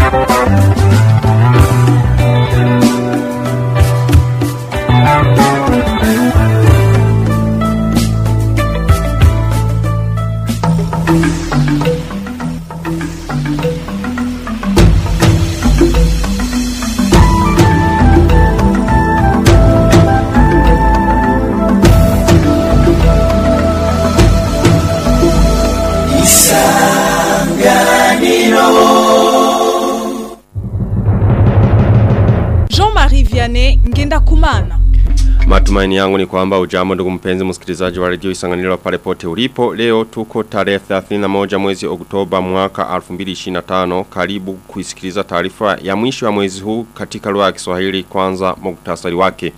Jean-Marie Vianney Ngenda Kumana. Matumaini yangu ni kwamba ujambo ndugu mpenzi msikilizaji wa redio Isanganiro pale pote ulipo. Leo tuko tarehe 31 mwezi Oktoba mwaka 2025. Karibu kuisikiliza taarifa ya mwisho ya mwezi huu katika lugha ya Kiswahili kwanza muktasari wake.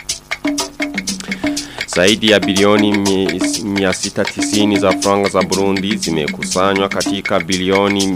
Zaidi ya bilioni mi- 690 za franga za Burundi zimekusanywa katika bilioni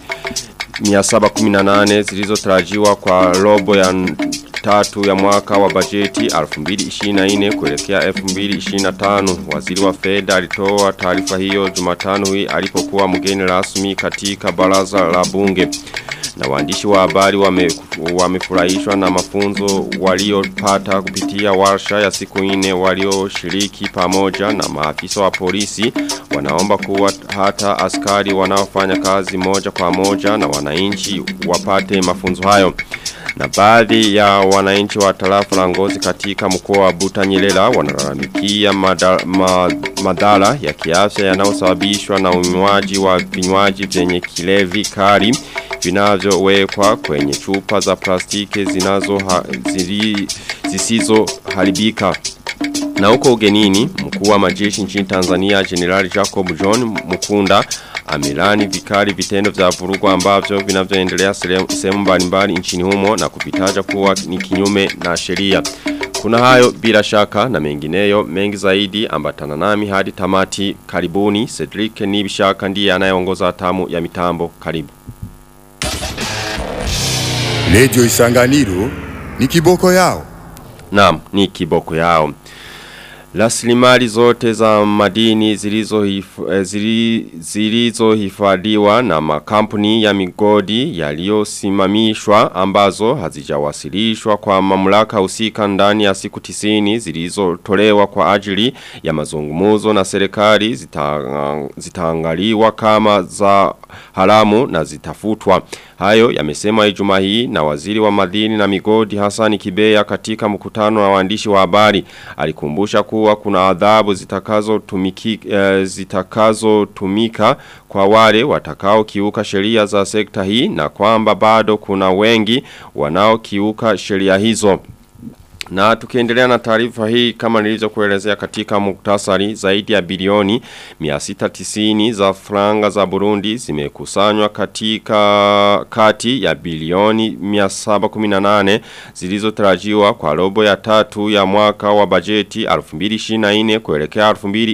718 zilizotarajiwa kwa robo ya n- tatu ya mwaka wa bajeti 2024 kuelekea 2025. Waziri wa fedha alitoa taarifa hiyo Jumatano hii alipokuwa mgeni rasmi katika baraza la bunge. Na waandishi wa habari wame- wamefurahishwa na mafunzo waliopata kupitia warsha ya siku nne walioshiriki pamoja na maafisa wa polisi wanaomba kuwa hata askari wanaofanya kazi moja kwa moja na wananchi wapate mafunzo hayo. Na baadhi ya wananchi wa tarafa la ngozi katika mkoa wa Butanyerera wanalalamikia mada- ma, madhara ya kiafya yanayosababishwa na unywaji wa vinywaji vyenye kilevi kali vinavyowekwa kwenye chupa za plastiki zinazo ha, zili, zisizo haribika. Na huko ugenini, mkuu wa majeshi nchini Tanzania General Jacob John Mukunda amelani vikali vitendo vya vurugu ambavyo vinavyoendelea sehemu sehemu mbalimbali nchini humo na kuvitaja kuwa ni kinyume na sheria. Kuna hayo bila shaka na mengineyo mengi zaidi ambatana nami hadi tamati karibuni Cedric Nibishaka ndiye anayeongoza hatamu ya mitambo karibu. Redio Isanganiro ni kiboko yao. Naam, ni kiboko yao. Rasilimali zote za madini zilizohif- eh, zili- zilizohifadhiwa na makampuni ya migodi yaliyosimamishwa ambazo hazijawasilishwa kwa mamlaka husika ndani ya siku tisini zilizotolewa kwa ajili ya mazungumuzo na serikali zita, zitaangaliwa kama za haramu na zitafutwa. Hayo yamesema Ijumaa hii na waziri wa madini na migodi Hassan Kibeya katika mkutano na waandishi wa habari. Alikumbusha kuwa kuna adhabu zitakazo tumiki eh, zitakazo tumika kwa wale watakao kiuka sheria za sekta hii na kwamba bado kuna wengi wanao kiuka sheria hizo. Na tukiendelea na taarifa hii kama nilivyokuelezea katika muktasari zaidi ya bilioni 690 za franga za Burundi zimekusanywa katika kati ya bilioni 718 zilizotarajiwa kwa robo ya tatu ya mwaka wa bajeti 2024 kuelekea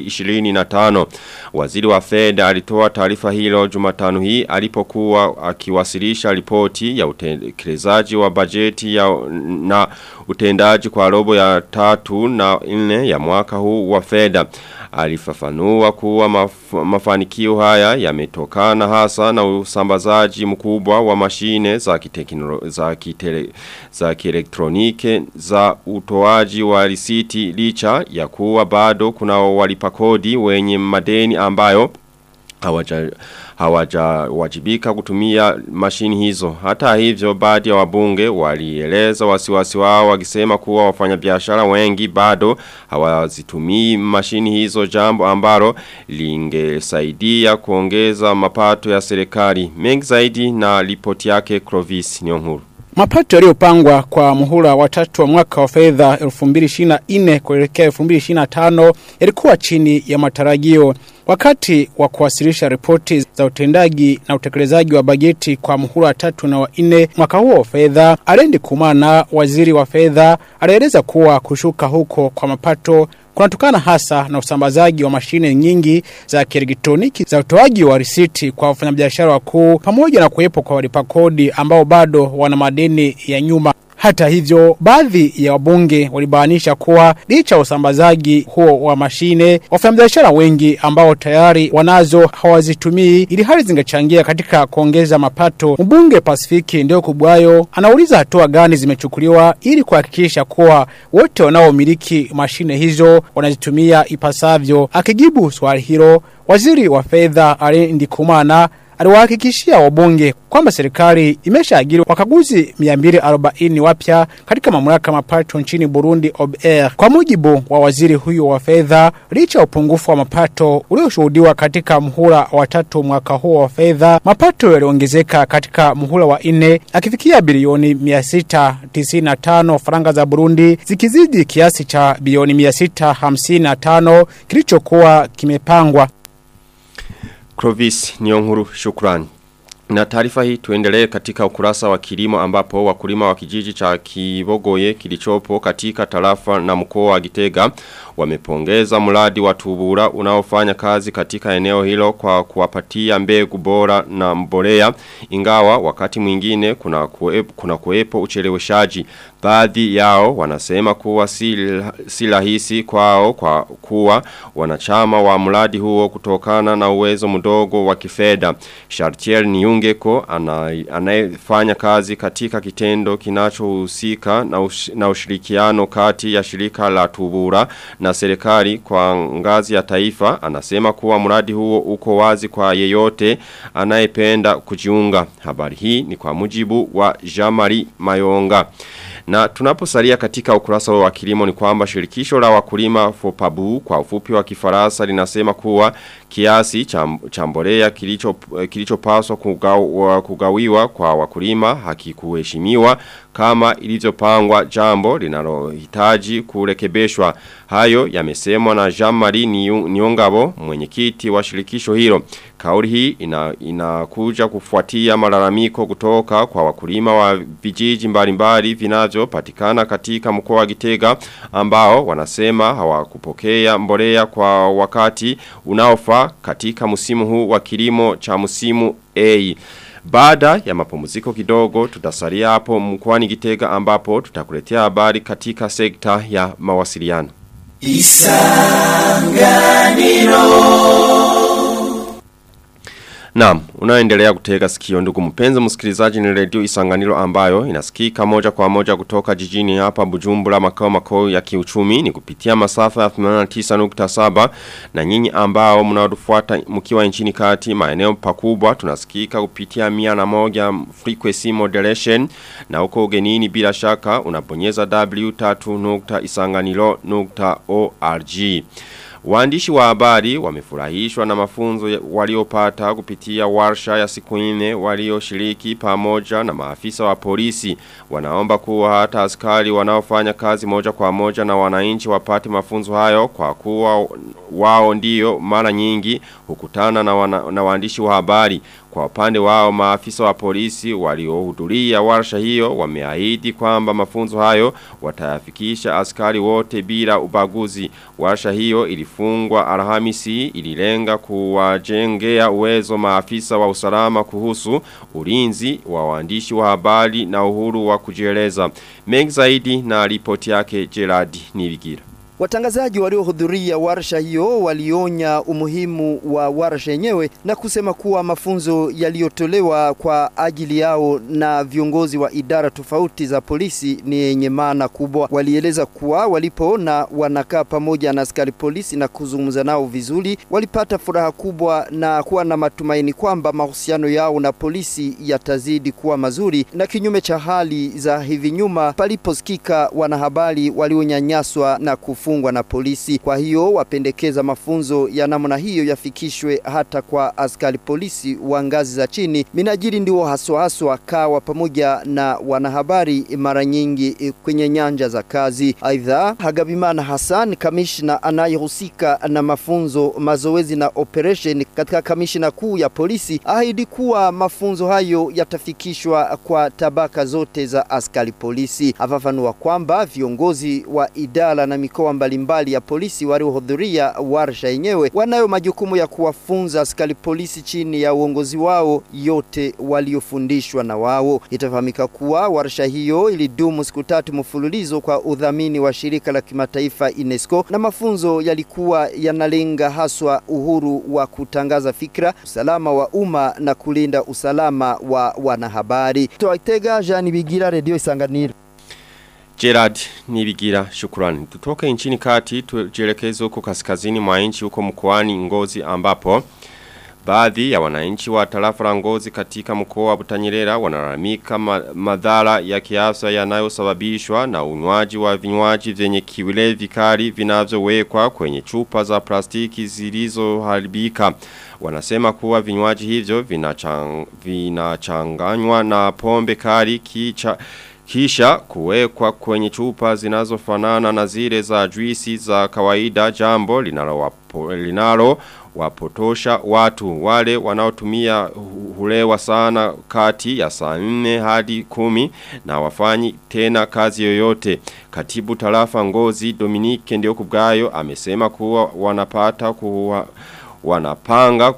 2025. Waziri wa fedha alitoa taarifa hilo Jumatano hii alipokuwa akiwasilisha ripoti ya utekelezaji wa bajeti ya na utendaji kwa robo ya tatu na nne ya mwaka huu wa fedha. Alifafanua kuwa maf mafanikio haya yametokana hasa na usambazaji mkubwa wa mashine za kiteknolo za kitele, za kielektronike za utoaji wa risiti licha ya kuwa bado kuna walipa kodi wenye madeni ambayo hawaja hawajawajibika kutumia mashini hizo. Hata hivyo baadhi ya wabunge walieleza wasiwasi wao wakisema kuwa wafanyabiashara wengi bado hawazitumii mashini hizo jambo ambalo lingesaidia kuongeza mapato ya serikali. Mengi zaidi na ripoti yake Clovis Nyonguru. Mapato yaliyopangwa kwa muhula wa tatu wa mwaka wa fedha 2024 kuelekea 2025 yalikuwa chini ya matarajio. Wakati wa kuwasilisha ripoti za utendaji na utekelezaji wa bajeti kwa muhula wa tatu na wa nne mwaka huo wa fedha, Alendi Kumana, waziri wa fedha, alieleza kuwa kushuka huko kwa mapato kunatokana hasa na usambazaji wa mashine nyingi za kielektroniki za utoaji wa risiti kwa wafanyabiashara wakuu pamoja na kuwepo kwa walipa kodi ambao bado wana madeni ya nyuma. Hata hivyo, baadhi ya wabunge walibainisha kuwa licha ya usambazaji huo wa mashine, wafanyabiashara wengi ambao tayari wanazo hawazitumii ili hali zingechangia katika kuongeza mapato. Mbunge Pasifiki ndio kubwayo anauliza hatua gani zimechukuliwa ili kuhakikisha kuwa wote wanaomiliki mashine hizo wanazitumia ipasavyo. Akijibu swali hilo, waziri wa fedha Ali Ndikumana aliwahakikishia wabunge kwamba serikali imeshaajiri wakaguzi 240 wapya katika mamlaka mapato nchini Burundi OBR. Kwa mujibu wa waziri huyo wa fedha, licha ya upungufu wa mapato ulioshuhudiwa katika mhula wa tatu mwaka huo wa fedha, mapato yaliongezeka katika mhula wa nne akifikia bilioni 695 faranga za Burundi zikizidi kiasi cha bilioni 655 kilichokuwa kimepangwa. Clovis Nyonguru shukrani. Na taarifa hii tuendelee katika ukurasa wa kilimo ambapo wakulima wa kijiji cha Kibogoye kilichopo katika tarafa na mkoa wa Gitega wamepongeza mradi wa Tubura unaofanya kazi katika eneo hilo kwa kuwapatia mbegu bora na mbolea ingawa wakati mwingine kuna kuwepo, kuna kuwepo ucheleweshaji baadhi yao wanasema kuwa si, si rahisi kwao kwa kuwa wanachama wa mradi huo kutokana na uwezo mdogo wa kifedha Chartier Niungeko anayefanya kazi katika kitendo kinachohusika na, ush, na ushirikiano kati ya shirika la Tubura na serikali kwa ngazi ya taifa anasema kuwa mradi huo uko wazi kwa yeyote anayependa kujiunga. Habari hii ni kwa mujibu wa Jamari Mayonga. Na tunaposalia katika ukurasa wa kilimo ni kwamba shirikisho la wakulima Fopabu kwa ufupi wa kifaransa linasema kuwa kiasi cha mbolea kilicho kilichopaswa kugaw, kugawiwa kwa wakulima hakikuheshimiwa kama ilivyopangwa jambo linalohitaji kurekebishwa hayo yamesemwa na Jean-Marie Niongabo mwenyekiti wa shirikisho hilo kauli hii ina, inakuja kufuatia malalamiko kutoka kwa wakulima wa vijiji mbalimbali vinavyopatikana katika mkoa wa Gitega ambao wanasema hawakupokea mbolea kwa wakati unaofaa katika msimu huu wa kilimo cha msimu A. Baada ya mapumziko kidogo tutasalia hapo mkoani Gitega ambapo tutakuletea habari katika sekta ya mawasiliano. Isanganiro Naam, unaendelea kutega sikio ndugu mpenzi msikilizaji ni redio Isanganiro ambayo inasikika moja kwa moja kutoka jijini hapa Bujumbura makao makao ya kiuchumi ni kupitia masafa ya 89.7 na nyinyi ambao mnaotufuata mkiwa nchini kati maeneo pakubwa tunasikika kupitia mia na moja frequency modulation na uko ugenini bila shaka unabonyeza w3.isanganiro.org. Waandishi wa habari wamefurahishwa na mafunzo waliopata kupitia warsha ya siku nne walioshiriki pamoja na maafisa wa polisi. Wanaomba kuwa hata askari wanaofanya kazi moja kwa moja na wananchi wapate mafunzo hayo kwa kuwa wao ndio mara nyingi hukutana na, wana, na waandishi wa habari. Kwa upande wao maafisa wa polisi waliohudhuria warsha hiyo wameahidi kwamba mafunzo hayo watayafikisha askari wote bila ubaguzi. Warsha hiyo ilifungwa Alhamisi ililenga kuwajengea uwezo maafisa wa usalama kuhusu ulinzi wa waandishi wa habari na uhuru wa kujieleza. Mengi zaidi na ripoti yake Gerard Nibigira. Watangazaji waliohudhuria warsha hiyo walionya umuhimu wa warsha yenyewe na kusema kuwa mafunzo yaliyotolewa kwa ajili yao na viongozi wa idara tofauti za polisi ni yenye maana kubwa. Walieleza kuwa walipoona wanakaa pamoja na askari polisi na kuzungumza nao vizuri, walipata furaha kubwa na kuwa na matumaini kwamba mahusiano yao na polisi yatazidi kuwa mazuri, na kinyume cha hali za hivi nyuma paliposikika wanahabari walionyanyaswa na kufu kufungwa na polisi. Kwa hiyo wapendekeza mafunzo ya namna hiyo yafikishwe hata kwa askari polisi wa ngazi za chini. Minajiri ndio haswa haswa kawa pamoja na wanahabari mara nyingi kwenye nyanja za kazi. Aidha, Hagabimana Hassan, kamishna anayehusika na mafunzo, mazoezi na operation katika kamishna kuu ya polisi, ahidi kuwa mafunzo hayo yatafikishwa kwa tabaka zote za askari polisi. Afafanua kwamba viongozi wa idara na mikoa mbalimbali ya polisi waliohudhuria warsha yenyewe wanayo majukumu ya kuwafunza askari polisi chini ya uongozi wao yote waliofundishwa na wao. Itafahamika kuwa warsha hiyo ilidumu siku tatu mfululizo kwa udhamini wa shirika la kimataifa UNESCO na mafunzo yalikuwa yanalenga haswa uhuru wa kutangaza fikra, usalama wa umma na kulinda usalama wa wanahabari. Toitega Jean Bigira, Radio Isanganiro. Gerard Nibigira shukrani. Tutoke nchini kati tujelekeze huko kaskazini mwa nchi huko mkoani Ngozi ambapo Baadhi ya wananchi wa tarafa la Ngozi katika mkoa wa Butanyerera wanalalamika ma madhara ya kiafya yanayosababishwa na unywaji wa vinywaji vyenye kiwile vikali vinavyowekwa kwenye chupa za plastiki zilizoharibika. Wanasema kuwa vinywaji hivyo vinachang, vinachanganywa na pombe kali kicha kisha kuwekwa kwenye chupa zinazofanana na zile za juisi za kawaida jambo linalo wapo, linalo wapotosha watu wale wanaotumia hulewa sana kati ya saa 4 hadi kumi na wafanyi tena kazi yoyote. Katibu tarafa ngozi Dominique ndio kubgayo amesema kuwa wanapata kuwa wanapanga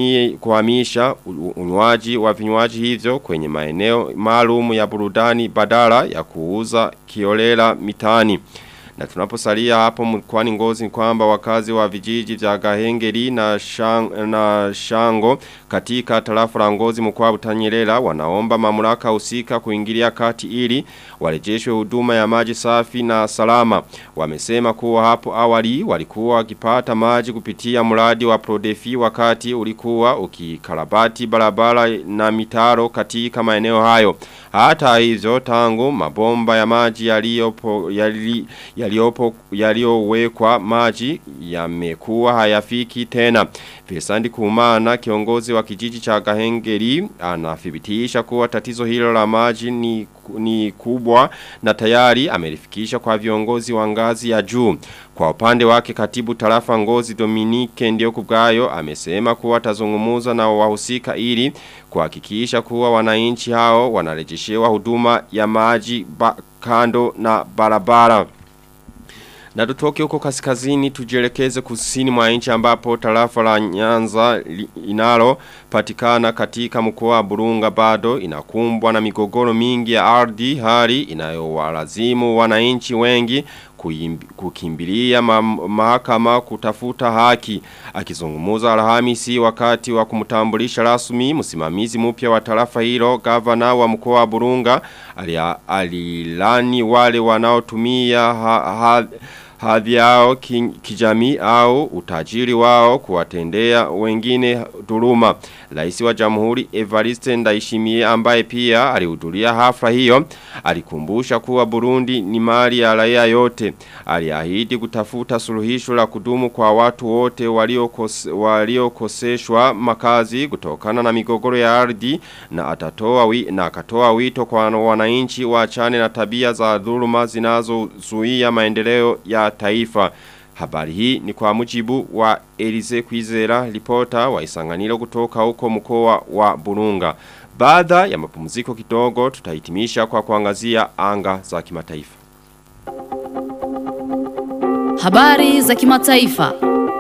kuhamisha unywaji wa vinywaji hivyo kwenye maeneo maalum ya burudani badala ya kuuza kiolela mitani. Na tunaposalia hapo mkwani ngozi ni kwamba wakazi wa vijiji vya Gahengeri na, shang, na Shango katika tarafa la ngozi mkoa Butanyerera wanaomba mamlaka husika kuingilia kati ili warejeshwe huduma ya maji safi na salama. Wamesema kuwa hapo awali walikuwa wakipata maji kupitia mradi wa Prodefi wakati ulikuwa ukikarabati barabara na mitaro katika maeneo hayo. Hata hivyo tangu mabomba ya maji yaliyopo yali, yaliopo yaliyowekwa maji yamekuwa hayafiki tena. Fesandi Kumana kiongozi wa kijiji cha Gahengeri anathibitisha kuwa tatizo hilo la maji ni ni kubwa na tayari amelifikisha kwa viongozi wa ngazi ya juu. Kwa upande wake katibu tarafa ngozi Dominique ndio kubgayo amesema kuwa atazungumuza na wahusika ili kuhakikisha kuwa wananchi hao wanarejeshewa huduma ya maji kando na barabara. Na tutoke huko kaskazini tujielekeze kusini mwa nchi ambapo tarafa la Nyanza inalo patikana katika mkoa wa Burunga bado inakumbwa na migogoro mingi ya ardhi hali inayowalazimu wananchi wengi kukimbilia ma mahakama kutafuta haki akizungumza Alhamisi wakati wa kumtambulisha rasmi msimamizi mpya wa tarafa hilo gavana wa mkoa wa Burunga alilani wale wanaotumia ha, ha, hadhi yao kijamii au utajiri wao kuwatendea wengine dhuluma. Rais wa Jamhuri Evariste Ndayishimiye ambaye pia alihudhuria hafla hiyo alikumbusha kuwa Burundi ni mali ya raia yote. Aliahidi kutafuta suluhisho la kudumu kwa watu wote waliokoseshwa walio makazi kutokana na migogoro ya ardhi na atatoa wi, na akatoa wito kwa wananchi waachane na tabia za dhuluma zinazozuia maendeleo ya taifa. Habari hii ni kwa mujibu wa Elize Kwizera, ripota wa isanganiro kutoka huko mkoa wa Burunga. Baada ya mapumziko kidogo tutahitimisha kwa kuangazia anga za kimataifa. Habari za kimataifa.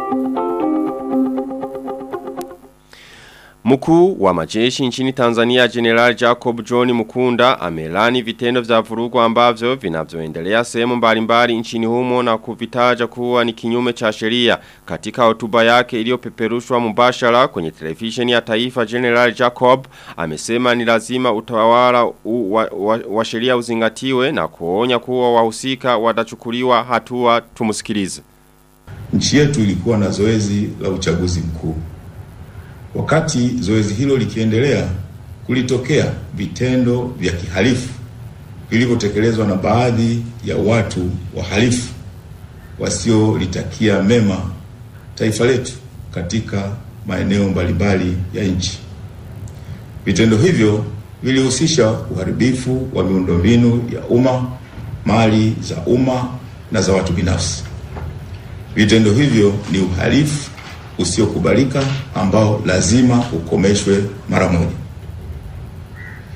Mkuu wa majeshi nchini Tanzania General Jacob John Mukunda amelani vitendo vya vurugu ambavyo vinavyoendelea sehemu mbalimbali nchini humo na kuvitaja kuwa ni kinyume cha sheria. Katika hotuba yake iliyopeperushwa mubashara kwenye televisheni ya taifa General Jacob amesema ni lazima utawala u, wa, wa, wa sheria uzingatiwe na kuonya kuwa wahusika watachukuliwa hatua tumusikilize. Nchi yetu ilikuwa na zoezi la uchaguzi mkuu. Wakati zoezi hilo likiendelea, kulitokea vitendo vya kihalifu vilivyotekelezwa na baadhi ya watu wahalifu wasiolitakia mema taifa letu katika maeneo mbalimbali ya nchi. Vitendo hivyo vilihusisha uharibifu wa miundombinu ya umma, mali za umma na za watu binafsi. Vitendo hivyo ni uhalifu usiokubalika ambao lazima ukomeshwe mara moja.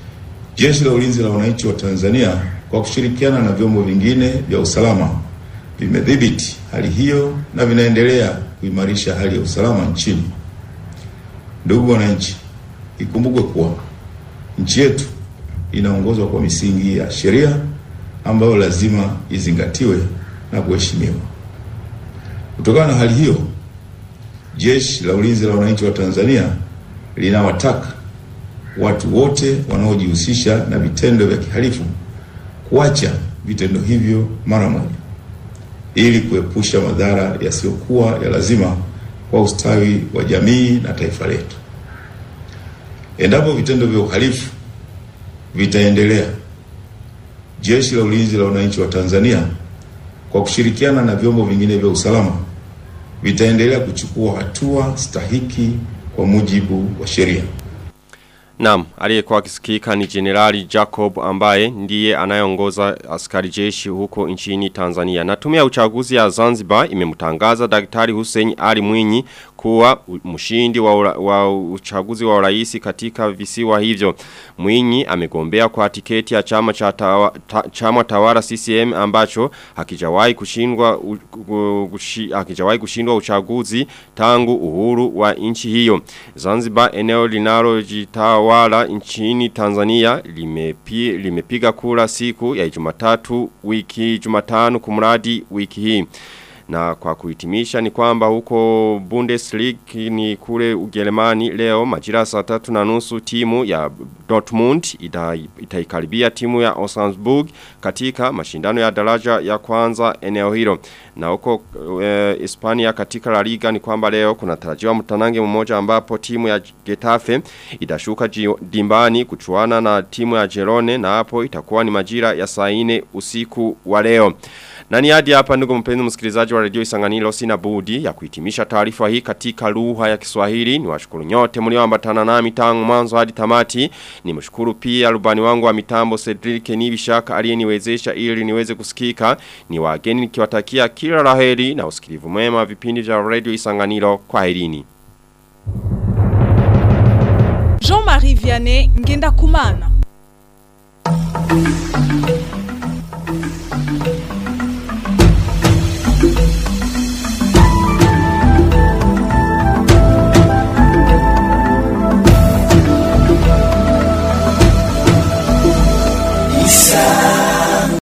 Jeshi la Ulinzi la Wananchi wa Tanzania kwa kushirikiana na vyombo vingine vya usalama vimedhibiti hali hiyo na vinaendelea kuimarisha hali ya usalama nchini. Ndugu wananchi, ikumbukwe kuwa nchi yetu inaongozwa kwa misingi ya sheria ambayo lazima izingatiwe na kuheshimiwa. Kutokana na hali hiyo, Jeshi la Ulinzi la Wananchi wa Tanzania linawataka watu wote wanaojihusisha na vitendo vya kihalifu kuacha vitendo hivyo mara moja ili kuepusha madhara yasiyokuwa ya lazima kwa ustawi wa jamii na taifa letu. Endapo vitendo vya uhalifu vitaendelea, Jeshi la Ulinzi la Wananchi wa Tanzania kwa kushirikiana na vyombo vingine vya usalama vitaendelea kuchukua hatua stahiki kwa mujibu wa sheria. Naam, aliyekuwa akisikika ni Generali Jacob ambaye ndiye anayeongoza askari jeshi huko nchini Tanzania. Na tume ya uchaguzi ya Zanzibar imemtangaza Daktari Hussein Ali Mwinyi kuwa mshindi wa, ura, wa uchaguzi wa urais katika visiwa hivyo. Mwinyi amegombea kwa tiketi ya chama cha tawa, ta, chama tawala CCM ambacho hakijawahi kushindwa hakijawahi kushindwa uchaguzi tangu uhuru wa nchi hiyo. Zanzibar eneo linalojitawa wala nchini Tanzania limepi, limepiga kura siku ya Jumatatu wiki Jumatano kumradi wiki hii. Na kwa kuhitimisha ni kwamba huko Bundesliga ni kule Ujerumani leo majira saa tatu na nusu timu ya Dortmund ita, itaikaribia timu ya Osnabrück katika mashindano ya daraja ya kwanza eneo hilo. Na huko e, Hispania katika La Liga ni kwamba leo kuna tarajiwa mtanange mmoja ambapo timu ya Getafe itashuka dimbani kuchuana na timu ya Girone na hapo itakuwa ni majira ya saa 4 usiku wa leo. Na ni hadi hapa ndugu mpenzi msikilizaji wa redio Isanganiro sina budi ya kuhitimisha taarifa hii katika lugha ya Kiswahili. Niwashukuru nyote mlioambatana nami tangu mwanzo hadi tamati. Nimshukuru pia rubani wangu wa mitambo Cedric Nibishaka aliyeniwezesha ili niweze kusikika. Ni wageni nikiwatakia kila laheri na usikilivu mwema vipindi vya redio Isanganiro. Kwaherini. Jean-Marie Vianney ngenda kumana.